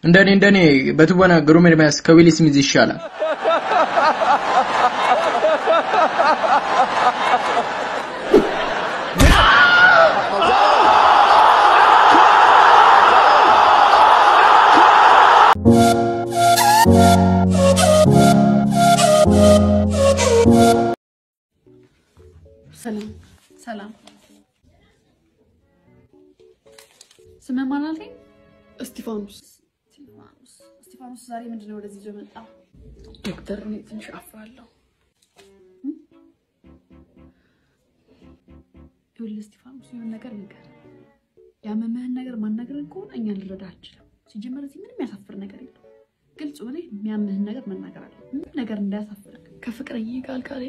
እንደኔ እንደኔ በትወና ግሩም ኤርሚያስ ከዊል ስሚዝ ይሻላል። ሰላም ሰላም። ስምህ ማን አልከኝ? እስጢፋኖስ እስጢፋኖስ። እስጢፋኖስ ዛሬ ምንድን ነው ወደዚህ ይዞ መጣ? ዶክተር፣ እኔ ትንሽ አፍራለሁ። ይኸውልህ እስጢፋኖስ የሆነ ነገር ንገር። ያመመህን ነገር ማናገርን ከሆነ እኛ ልረዳ አንችልም። ሲጀመር እዚህ ምንም ያሳፍር ነገር የለም። ግልጽ ሆነ የሚያምህን ነገር መናገር አለ። ምንም ነገር እንዳያሳፍር ከፍቅረኛ ጋር አልጋ ላይ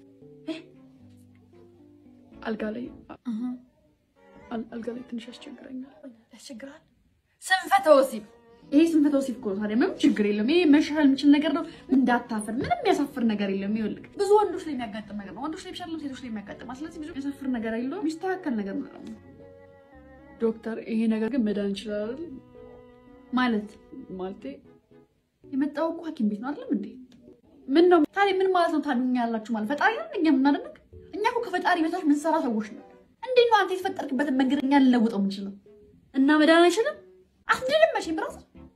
አልጋ ላይ አል- አልጋ ላይ ትንሽ ያስቸግረኛል። ያስቸግራል። ስንፈተ ወሲብ ይሄ ስንፈተ ወሲብ እኮ ነው። ታዲያ ምንም ችግር የለም። ይሄ መሻሻል የሚችል ነገር ነው። እንዳታፍር። ምንም የሚያሳፍር ነገር የለም። ይኸውልህ ብዙ ወንዶች ላይ የሚያጋጥም ነገር ነው። ወንዶች ላይ ብቻ አይደለም ሴቶች ላይ የሚያጋጥም። ስለዚህ ብዙ የሚያሳፍር ነገር የለውም። የሚስተካከል ነገር ነው ዶክተር፣ ይሄ ነገር ግን መዳን ይችላል አይደል? ማለት ማለቴ የመጣው እኮ ሐኪም ቤት ነው አይደለም እንዴ? ምን ነው ታዲያ ምን ማለት ነው? ታዱኛ ያላችሁ ማለት ፈጣሪ ነን እኛ የምናደንቅ እኛ እኮ ከፈጣሪ በታች ምንሰራ ሰዎች ነው። እንዴት ነው አንተ የተፈጠርክበትን መንገድ እኛ ልንለውጠው የምንችለው? እና መዳን አይችልም? አትድንም መቼም ብራስ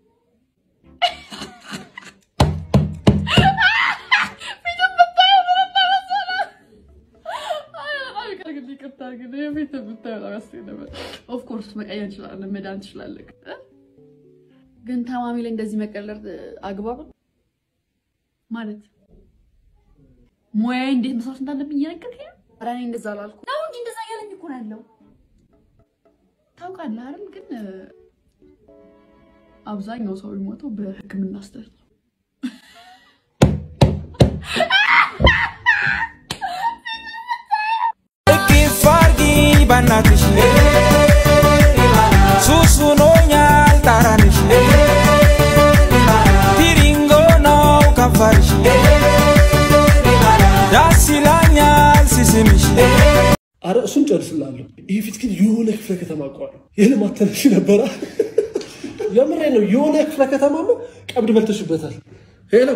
ኦፍኮርስ መቀየር እንችላለን፣ መዳን ትችላለህ። ግን ታማሚ ላይ እንደዚህ መቀለር አግባብ ነው? ማለት ሙያዬ እንዴት መስራት እንዳለብኝ እየነገርከኝ ነው? ኧረ እኔ እንደዛ አላልኩም ነው እንጂ እንደዛ እያለኝ እኮ ነው ያለው። ታውቃለህ አይደል? ግን አብዛኛው ሰው የሚሞተው በሕክምና ስህተት ነው። እቅፍ አድርጊኝ በናትሽ ሱስ ሆኖኛል ጣራንሽ ቲሪንጎ ነው ከንፈርሽ ደስ ይላኛል ሲስምሽ አረ እሱን ጨርስላለሁ። ይህ ፊት ግን የሆነ ክፍለ ከተማ አውቀዋለሁ። የልማት ተነሽ ነበረ። የምሬ ነው። የሆነ ክፍለ ከተማማ ቀብድ በልተሽበታል። ሄሎ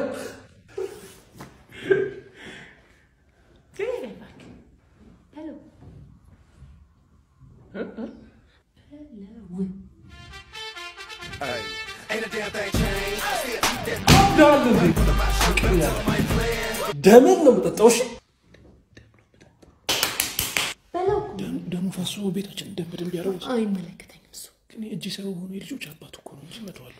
ደመን ነው የምጠጣው። እሺ ደሙ ፈሶ ቤታችን ደም በደንብ ያደረጉት አይመለከተኝም እሱ ግን እጅ ሰው ሆኖ የልጆች አባት እኮ ነው እንጂ እመተዋለሁ።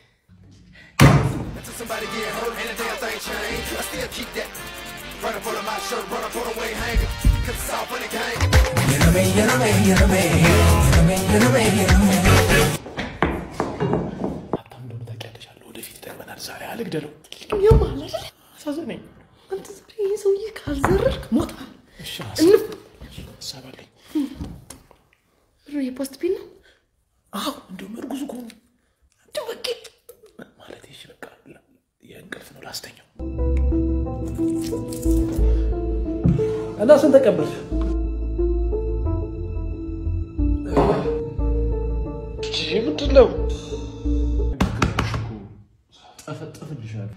ሀብታም እንደሆነ ታውቂያለሽ አለ ወደፊት ይጠቅመናል። ዛሬ አልግደለው። ያማል አይደል? አሳዘነኝ። አንተ ዛሬ ይህ ሰውዬ ካልዘረርክ ሞታ እሺ እንፍ ሀሳብ አለኝ። የፖስት ፒን ነው አዎ እንደውም እርጉዝ እኮ ነው እንደው በቃ ማለት ይሽ በቃ የእንቅልፍ ነው ላስተኛው። እና ስንት ተቀበልሽ? ምንድን ነው? ጠፈጠፍልሻለሁ።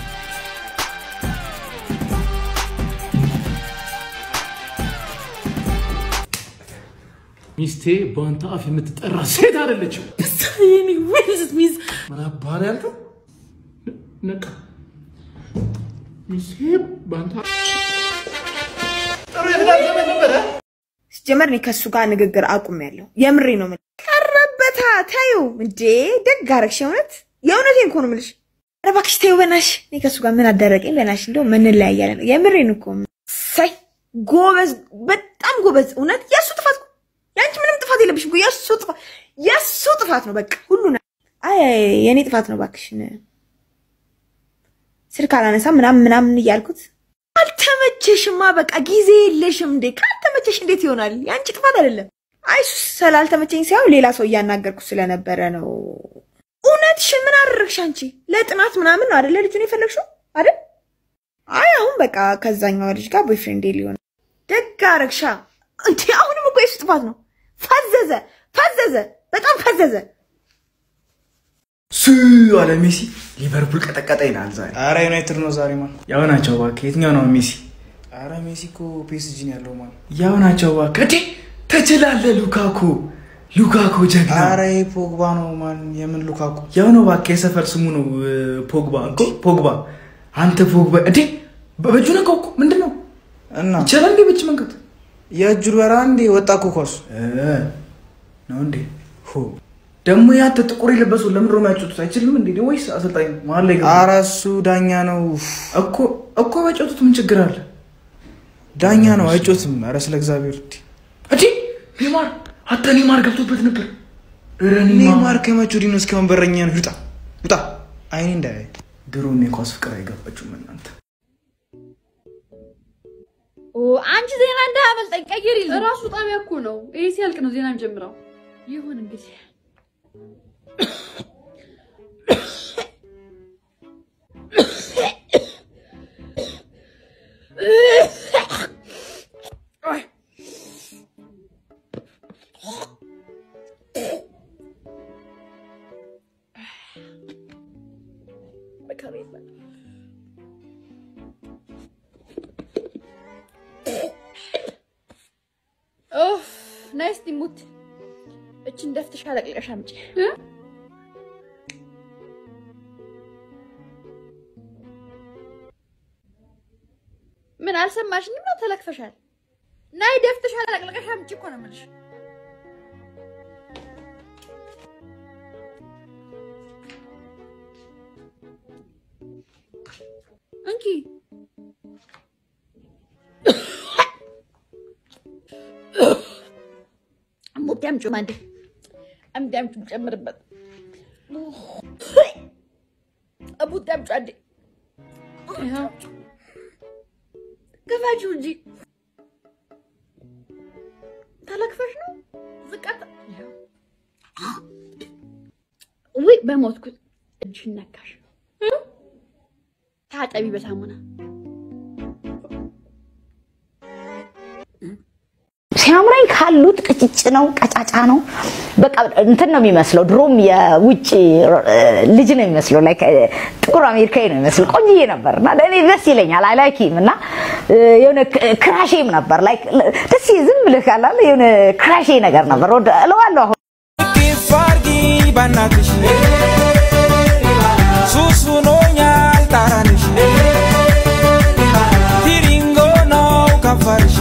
ሚስቴ በአንተ አፍ የምትጠራ ሴት አይደለችም። የኔ ዌልዝ ሚዝ ምን አባህ ነው ያልከው? ነቃ ሚስቴ በአንተ አፍ ጥሩ የትዳር ዘመን ነበረ። ሲጀመር እኔ ከእሱ ጋር ንግግር አቁሜያለሁ። የምሬ ነው የምልህ። ቀረበታ ታዩ እንዴ ደግ አደረግሽ። የእውነት የእውነቴን እኮ ነው የምልሽ። ኧረ እባክሽ ተይው በናትሽ። እኔ ከእሱ ጋር ምን አደረገኝ በናትሽ። እንደው እንለያያለን። የምሬን እኮ ሳይ ጎበዝ፣ በጣም ጎበዝ። እውነት የእሱ ጥፋት እኮ የአንቺ ምንም ጥፋት የለብሽም እኮ የእሱ ጥፋት የእሱ ጥፋት ነው። በቃ ሁሉ ነ- አይ የእኔ ጥፋት ነው እባክሽን። ስልክ አላነሳም ምናምን ምናምን እያልኩት አልተመቸሽማ፣ በቃ ጊዜ የለሽም እንዴ? ካልተመቸሽ እንዴት ይሆናል? የአንቺ ጥፋት አይደለም። አይ እሱ ስላልተመቸኝ ሳይሆን ሌላ ሰው እያናገርኩ ስለነበረ ነው። እውነትሽን ምን አደረግሽ አንቺ? ለጥናት ምናምን ነው አደለ ልጁን የፈለግሽው አይደል? አይ አሁን በቃ ከዛኛው ልጅ ጋር ቦይፍሬንዴ ሊሆን ደግ አረግሻ እንዴ! አሁንም እኮ የሱ ጥፋት ነው። ፈዘዘ ፈዘዘ፣ በጣም ፈዘዘ። ሱ አለ ሜሲ ሊቨርፑል ቀጠቀጠ ይላል ዛሬ። አረ ዩናይትድ ነው ዛሬ ማን? ያው ናቸው እባክህ። የትኛው ነው ሜሲ? አረ ሜሲ እኮ ፒኤስጂ ነው ያለው ማን? ያው ናቸው እባክህ። እንዴ ትችላለህ ሉካኩ ሉካኩ ጀግና። አረ ይሄ ፖግባ ነው ማን? የምን ሉካኩ? ያው ነው እባክህ፣ የሰፈር ስሙ ነው እ፣ ፖግባ እኮ ፖግባ። አንተ ፖግባ እንዴ በ- በእጁ ነካው እኮ ምንድን ነው እና ይቻላል እንዴ በእጅ መንካት የእጁ በራ እንዴ ወጣ እኮ ኳሱ። እ፣ ነው እንዴ ሆ ደግሞ ያንተ ጥቁር የለበሰው ለምን ነው የሚያጫውቱት? አይችልም እንዴ ወይስ አሰልጣኝ መሀል ላይ ገባ? አረ እሱ ዳኛ ነው እኮ እኮ ባጫውቱት ምን ችግር አለ? ዳኛ ነው አይጮትም። አረ ስለ እግዚአብሔር እንዴ እንዴ ኔማር አታ ኔማር ገብቶበት ነበር። ኧረ ኔማር ከመቼ ወዲህ ነው እስካሁን በረኛ ነው? ይውጣ ይውጣ፣ አይኔ እንዳያይ። ድሮም የኳስ ፍቅር አይገባችሁም እናንተ። አንቺ ዜና እንዳያመልጠኝ ቀይር ይል እራሱ ጣቢያ እኮ ነው። ይሄ ሲያልቅ ነው ዜና የሚጀምረው። ይሁን እንግዲህ ኦፍ ነይ እስቲ ሙት እችን ደፍተሽ አለቅለሽ አምጪ። ምን አልሰማሽኝም ነው? ተለክፈሻል። ናይ ደፍተሽ አለቅለሽ አምጪ እኮ ነው የምልሽ። እንኪ ሙት ያምጪው ማንዴ አምጪ አምጪው ጨምርበት። ሙት ያምጪው አንዴ ይኸው ግፋችሁ እንጂ ተለክፈሽ ነው ዝቃታ። ውይ በሞትኩት እጅሽን ነካሽ። ታጠቢ በሳሙና ሲያምረኝ ካሉት ቅጭጭ ነው፣ ቀጫጫ ነው። በቃ እንትን ነው የሚመስለው። ድሮም የውጭ እ፣ ልጅ ነው የሚመስለው። ላይክ እ፣ ጥቁር አሜሪካዊ ነው የሚመስለው። ቆንጅዬ ነበር እና ለእኔ ደስ ይለኛል። አይ ላይክ ሂም እና እ፣ የሆነ ክ- ክራሼም ነበር። ላይክ ደስ ዝም ብለህ ካላለ የሆነ ክራሼ ነገር ነበር። ወደ- እለዋለሁ አሁን ኪፍ አርጊ በናትሽ ሱስ ሆኖኛል ጣራንሽ ቲሪንጎ ነው ከንፈርሽ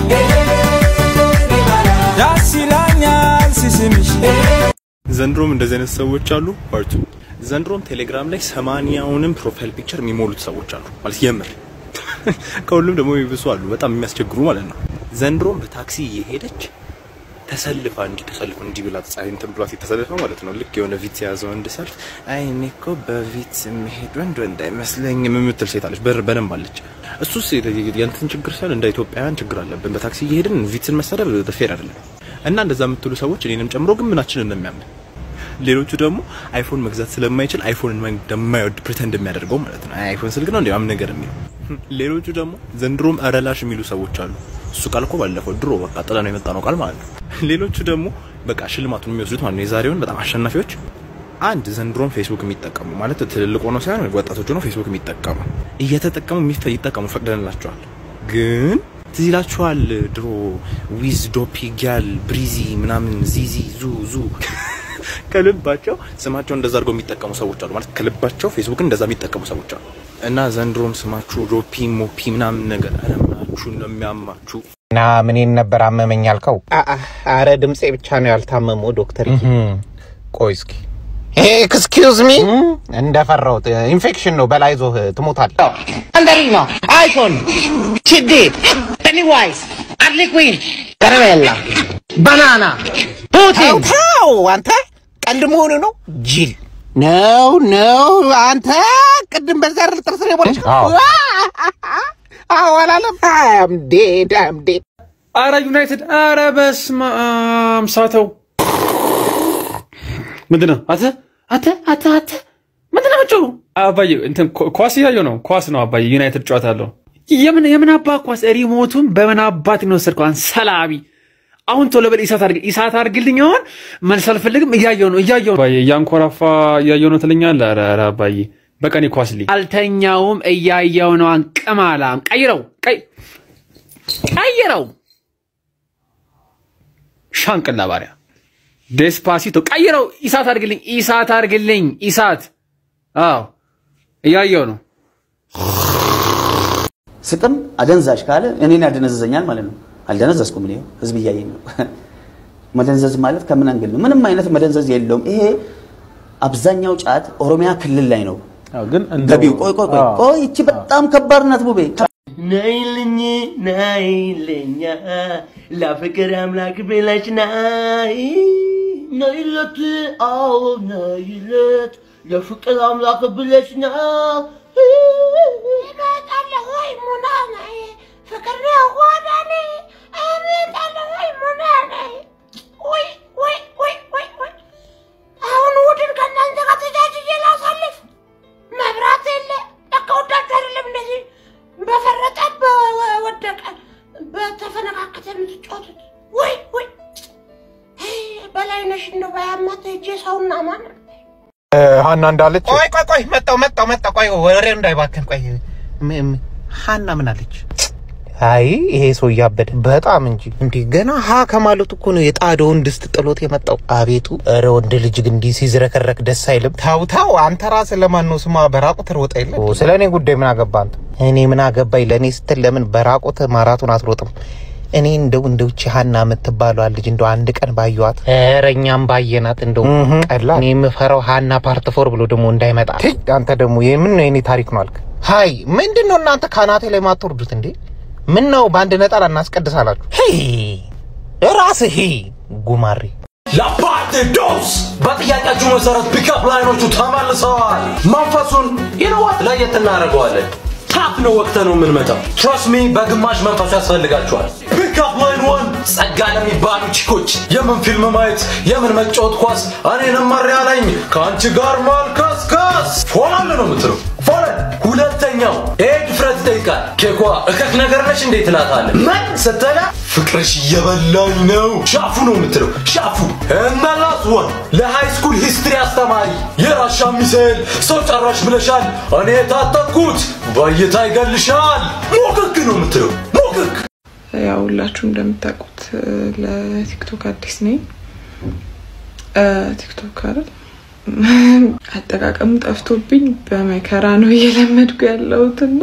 ደስ ይላኛል ሲስምሽ ዘንድሮም እንደዚህ አይነት ሰዎች አሉ። ፓርቱ ዘንድሮም ቴሌግራም ላይ ሰማንያውንም ፕሮፋይል ፒክቸር የሚሞሉት ሰዎች አሉ ማለት የምር ከሁሉም ደግሞ የሚብሱ አሉ፣ በጣም የሚያስቸግሩ ማለት ነው። ዘንድሮም በታክሲ እየሄደች ተሰልፋ እንዲህ ተሰልፎ እንዲህ ብላ ፀሐይ እንትን ብሏት የተሰልፋ ማለት ነው። ልክ የሆነ ቪት የያዘ ወንድ ሰልፍ አይ እኔ እኮ በቪት የሚሄድ ወንድ ወንድ አይመስለኝም የምትል ሴት አለች፣ በር በደንብ አለች። እሱስ የእንትን ችግር ሳይሆን እንደ ኢትዮጵያውያን ችግር አለብን። በታክሲ እየሄድን ቪትን መሰደብ ፌር አይደለም። እና እንደዛ የምትሉ ሰዎች እኔንም ጨምሮ ግን ምናችንን ነው የሚያምን ሌሎቹ ደግሞ አይፎን መግዛት ስለማይችል አይፎን እንደማይወድ ፕሪተንድ የሚያደርገው ማለት ነው። አይ አይፎን ስልክ ነው እንዴ ምናምን ነገር የሚለው። ሌሎቹ ደግሞ ዘንድሮም እረላሽ የሚሉ ሰዎች አሉ። እሱ ቃል እኮ ባለፈው ድሮ በቃ ጥለ ነው የመጣ ነው ቃል ማለት ነው። ሌሎቹ ደግሞ በቃ ሽልማቱን የሚወስዱት ማለት ነው የዛሬውን በጣም አሸናፊዎች አንድ ዘንድሮም ፌስቡክ የሚጠቀሙ ማለት ትልልቅ ሆነው ሳይሆን ወጣቶች ሆነው ፌስቡክ የሚጠቀሙ እየተጠቀሙ የሚፈ ይጠቀሙ ፈቅደንላቸዋል። ግን ትዝ ይላችኋል ድሮ ዊዝ ዶፒ ጊያል ብሪዚ ምናምን ዚዚ ዙ ዙ ከልባቸው ስማቸው እንደዛ አድርገው የሚጠቀሙ ሰዎች አሉ። ማለት ከልባቸው ፌስቡክን እንደዛ የሚጠቀሙ ሰዎች አሉ። እና ዘንድሮም ስማችሁ ዶፒ ሞፒ ምናምን ነገር አለማችሁ ነው የሚያማችሁ። እና ምኔን ነበር አመመኝ ያልከው? አረ ድምፄ ብቻ ነው ያልታመመው ዶክተር። ቆይ እስኪ ኤክስኪውዝ ሚ እንደፈራሁት ኢንፌክሽን ነው። በላይ ዞህ ትሞታል። Mandarino, iPhone, CD, Pennywise, Harley Quinn, ከረሜላ፣ ባናና፣ ፑቲን። ተው አንተ ቀልድ መሆኑ ነው ጅል ነው ነው አንተ ቅድም በዛ አይደል ጥርስን የቦለች አዎ አላለም አምዴድ አምዴድ አረ ዩናይትድ አረ በስመ አብ ሳተው ምንድን ነው አተ አተ አተ አተ ምንድን ነው ምጩ አባዬ እንትን ኳ- ኳስ እያየሁ ነው ኳስ ነው አባዬ ዩናይትድ ጨዋታ አለው የምን የምን አባ ኳስ ሪሞቱን በምን አባት ነው ወሰድከው አንተ ሰላቢ አሁን ቶሎ በል ኢሳት አድርግ ኢሳት አድርግልኝ። አሁን መልስ አልፈልግም። እያየው ነው እያየው ነው አባዬ፣ እያንኮራፋ እያየው ነው ትለኛለህ። ኧረ ኧረ አባዬ በቀን ኳስ ልይ አልተኛውም። እያየው ነው። አንቅማላም ቀይረው ቀይ ቀይረው ሻንቅላ ባሪያ ዴስፓሲቶ ቀይረው። ኢሳት አድርግልኝ ኢሳት አድርግልኝ ኢሳት። አዎ እያየው ነው። ስቅም አደንዛዥ ካለ እኔን ያደነዘዘኛል ማለት ነው። አልደነዘዝኩም። እኔ ህዝብ እያየኝ ነው። መደንዘዝ ማለት ከምን አንግል ነው? ምንም አይነት መደንዘዝ የለውም። ይሄ አብዛኛው ጫት ኦሮሚያ ክልል ላይ ነው ግን ገቢው። ቆይ ቆይ ቆይ ቆይ፣ ይቺ በጣም ከባድ ናት ቡቤ። ናይልኝ ናይልኛ ለፍቅር አምላክ ብለሽ ናይ ናይለት አዎ ናይለት ለፍቅር አምላክ ብለሽ ና እመጣለሁ ወይ ሙና ነይ ፍቅር ነው ሆዳኔ እመጣለሁ ወይ ሙና ነይ ወይ ወይ ወይ ወይ ወይ አሁን እሑድን ከእናንተ ጋር ተጃጅዬ ላሳልፍ መብራት የለ በቃ ወዳችሁ አይደለም እንደዚህ በፈረጠ በወደቀ በተፈነካከተ የምትጫወቱት ወይ ወይ በላይነሽ እንደው ባያማት ሄጄ ሰውና ማን ሀና እንዳለች ቆይ ቆይ ቆይ መጣው መጣው መጣው ቆይ ወሬው እንዳይባክን ቆይ ም- ም- ሀና ምን አለች? አይ ይሄ ሰው እያበደ በጣም እንጂ እንዴ ገና ሀ ከማለቱ እኮ ነው የጣደውን ድስት ጥሎት የመጣው። አቤቱ ኧረ ወንድ ልጅ ግን እንዲህ ሲዝረከረክ ደስ አይልም። ታው ታው አንተ ራስህ ለማን ነው ስማ በራቁት ሮጠ የለ ስለ እኔ ጉዳይ ምን አገባ አንተ? እኔ ምን አገባኝ? ለእኔ ስትል ለምን በራቁት ማራቱን አትሮጥም? እኔ እንደው እንደው እቺ ሀና የምትባለዋ ልጅ እንደው አንድ ቀን ባየዋት፣ ኧረ እኛም ባየናት እንደው ቀላ እኔ የምፈራው ሀና ፓርት ፎር ብሎ ደግሞ እንዳይመጣ። ትይ አንተ ደግሞ የምን ነው የኔ ታሪክ ነው አልክ? ሀይ ምንድን ነው እናንተ ካናቴ ላይ ማትወርዱት እንዴ? ምን ነው በአንድ ነጠላ እናስቀድሳላችሁ? ሄይ ራስህ ሄይ ጉማሬ ለፓርቲ ዶስ በጥያቄያችሁ መሰረት ፒክአፕ ላይኖቹ ተመልሰዋል። መንፈሱን ይነዋት ለየት እናደርገዋለን። ታፕ ነው ወቅተ ነው የምንመጣው። ትረስት ሚ በግማሽ መንፈሱ ያስፈልጋችኋል። ፒክአፕ ላይን ዋን ጸጋ ለሚባሉ ቺኮች የምን ፊልም ማየት የምን መጫወት ኳስ እኔንም መሪ ያለኝ ከአንቺ ጋር ማልከስከስ ፎላል ነው የምትለው ፎለን። ሁለተኛው ይሄ ድፍረት ይጠይቃል። ኬኳ እከክ ነገር ነች እንዴ ትላታለህ። ምን ስትላ ፍቅርሽ እየበላኝ ነው ሻፉ ነው የምትለው ሻፉ። እመላስ ወን ለሃይ ስኩል ሂስትሪ አስተማሪ የራሻ ሚሳኤል ሰው ጨራሽ ብለሻል። እኔ የታጠቅኩት በእይታ ይገልሻል። ሞክክ ነው የምትለው ሞክክ። ያው ሁላችሁ እንደምታውቁት እ፣ ለቲክቶክ አዲስ ነኝ። እ፣ ቲክቶክ አይደል አጠቃቀሙ ጠፍቶብኝ በመከራ ነው እየለመድኩ ያለሁትና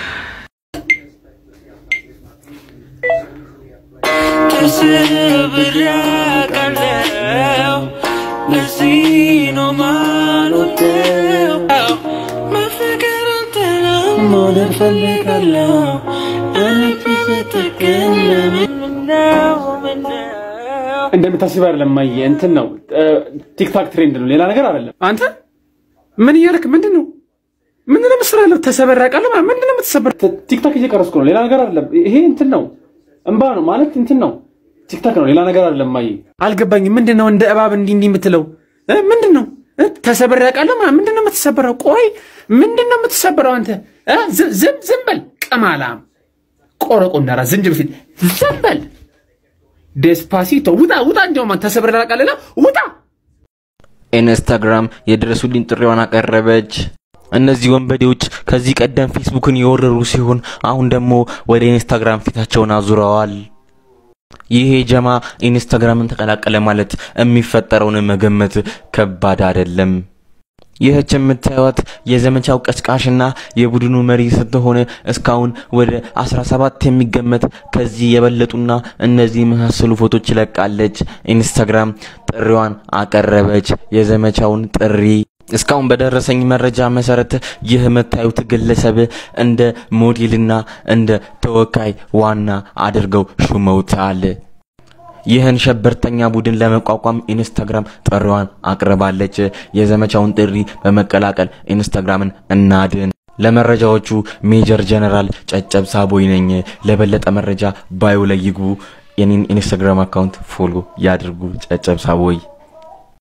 ተሰብሬያለሁ ለዚህ ነው ማልወደው መፈቀር አንተ ነው መውደድ ፈልጋለሁ በልቤ ስትገኝ ለምን ነው ምነው እንደምታስብ አይደለም ማየ፣ እንትን ነው ቲክታክ ትሬንድ ነው፣ ሌላ ነገር አይደለም። አንተ ምን እያደረክ ምንድን ነው ምንድን ነው የምትሰራ ያለው? ተሰበራቃለህ ማለት ምንድን ነው የምትሰበር? ቲክታክ እየቀረስኩ ነው፣ ሌላ ነገር አይደለም። ይሄ እንትን ነው እንባ ነው ማለት እንትን ነው ቲክታክ ነው፣ ሌላ ነገር አይደለም። ማየ አልገባኝም። ምንድን ነው እንደ እባብ እንዲህ እንዲህ የምትለው እ? ምንድን ነው እ? ተሰበራቃለህ ማለት ምንድን ነው የምትሰበረው? ቆይ ምንድን ነው የምትሰበረው አንተ? እ? ዝ- ዝም ዝም በል ቅማላም ቆረቆ እንዳራ ዝንጅብል ፊት ዝም በል ዴስፓሲቶ ውጣ ውጣ። እንዲያውም አንተ ተሰብረቃለህ ውጣ። ኢንስታግራም የድረሱልኝ ጥሪዋን አቀረበች። እነዚህ ወንበዴዎች ከዚህ ቀደም ፌስቡክን የወረሩ ሲሆን አሁን ደግሞ ወደ ኢንስታግራም ፊታቸውን አዙረዋል። ይሄ ጀማ ኢንስታግራምን ተቀላቀለ ማለት የሚፈጠረውን መገመት ከባድ አይደለም። ይህች የምታዩት የዘመቻው ቀስቃሽና የቡድኑ መሪ ስትሆን እስካሁን ወደ 17 የሚገመት ከዚህ የበለጡና እነዚህ የመሳሰሉ ፎቶች ይለቃለች። ኢንስታግራም ጥሪዋን አቀረበች። የዘመቻውን ጥሪ እስካሁን በደረሰኝ መረጃ መሰረት ይህ የምታዩት ግለሰብ እንደ ሞዴልና እንደ ተወካይ ዋና አድርገው ሹመውታል። ይህን ሸበርተኛ ቡድን ለመቋቋም ኢንስታግራም ጥሪዋን አቅርባለች። የዘመቻውን ጥሪ በመቀላቀል ኢንስታግራምን እናድን። ለመረጃዎቹ ሜጀር ጀነራል ጨጨብሳ ቦይ ነኝ። ለበለጠ መረጃ ባዮ ላይ ይግቡ። የኔን ኢንስታግራም አካውንት ፎሎ ያድርጉ። ጨጨብሳ ቦይ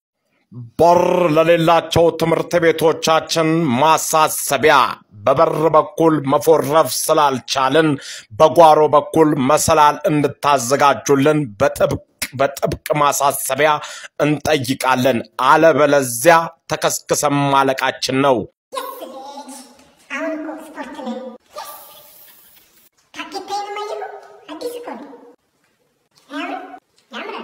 በር ለሌላቸው ትምህርት ቤቶቻችን ማሳሰቢያ። በበር በኩል መፎረፍ ስላልቻልን በጓሮ በኩል መሰላል እንድታዘጋጁልን በጥብቅ በጥብቅ ማሳሰቢያ እንጠይቃለን። አለበለዚያ ተከስክሰን ማለቃችን ነው። አሁን እኮ ስፖርት ላይ ታኬታዬን ማየው አዲስ እኮ ነው። አያምርም? ያምራል።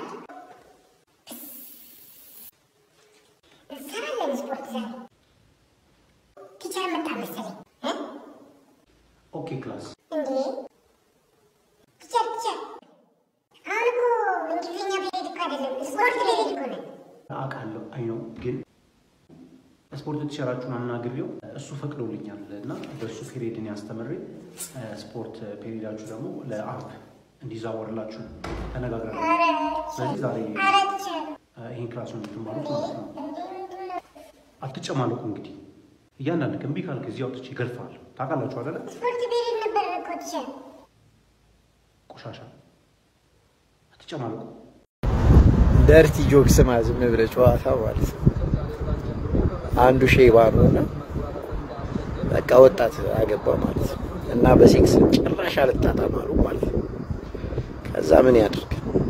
እንሰራለን ስፖርት ዛሬ። ቲቸር መጣ መሰለኝ እ? ኦኬ ክላስ እንዴ ቲቸር ቲቸር፣ አሁን እኮ እንግሊዝኛ ፔሪድ እኮ አይደለም ስፖርት ፔሪድ እኮ ነው። አውቃለሁ አይ ነው ግን ስፖርት ቲቸራችሁን አናግሬው እሱ ፈቅዶልኛል እና በእሱ ፔሪድን ያስተምሬ ስፖርት ፔሪዳችሁ ደግሞ ለአርብ እንዲዛወርላችሁ ተነጋግረናል። ስለዚህ ዛሬ ኧረ ቲቸር ይህን ክላሱን የምትማሩት ማለት ነው። አትጨማለቁ እንግዲህ እያንዳንድ እምቢ ካልክ እዚህ አውጥቼ እገርፍሃለሁ። ታውቃላችሁ አይደለ? ስፖርት ፔሪድ ነበር እኮ ቲቸር። ቆሻሻ አትጨማለቁ። ደርቲ ጆክ ስማ፣ ዝም ብለህ ጨዋታ ማለት ነው። አንዱ ሼባ ነው እና በቃ ወጣት አገባ ማለት ነው እና በሴክስ ጭራሽ አልጣጣም አሉ ማለት ነው። ከዛ ምን ያድርግ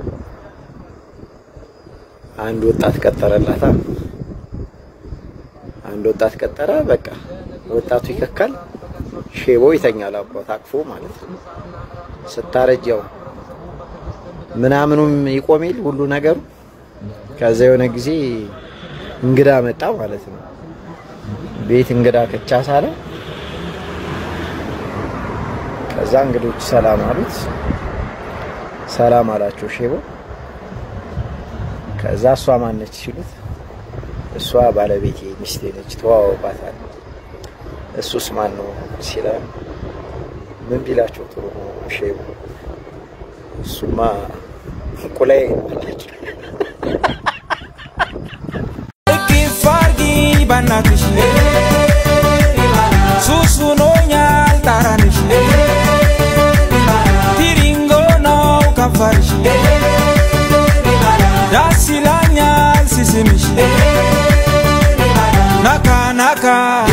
አንድ ወጣት ቀጠረላታ። አንድ ወጣት ቀጠረ። በቃ ወጣቱ ይከካል፣ ሼቦ ይተኛል አባት አቅፎ ማለት ነው። ስታረጅ ያው ምናምኑም ይቆሜል ሁሉ ነገሩ። ከዛ የሆነ ጊዜ እንግዳ መጣ ማለት ነው። ቤት እንግዳ ከቻስ አለ። ከዛ እንግዶች ሰላም አሉት። ሰላም አላቸው ሼቦ። ከዛ እሷ ማነች ሲሉት እሷ ባለቤቴ ሚስቴ ነች ተዋወቋታል። እሱስ ማን ነው ሲላ ምን ቢላቸው ጥሩ ነው ሼቡ? እሱማ እንቁላዬ አላቸው። እቅፍ አርጊኝ በናትሽ ሱስ ሆኖኛል ጣራንሽ ቲሪንጎ ነው ከንፈርሽ ደስ ይላኛል ሲስምሽ ናካ ናካ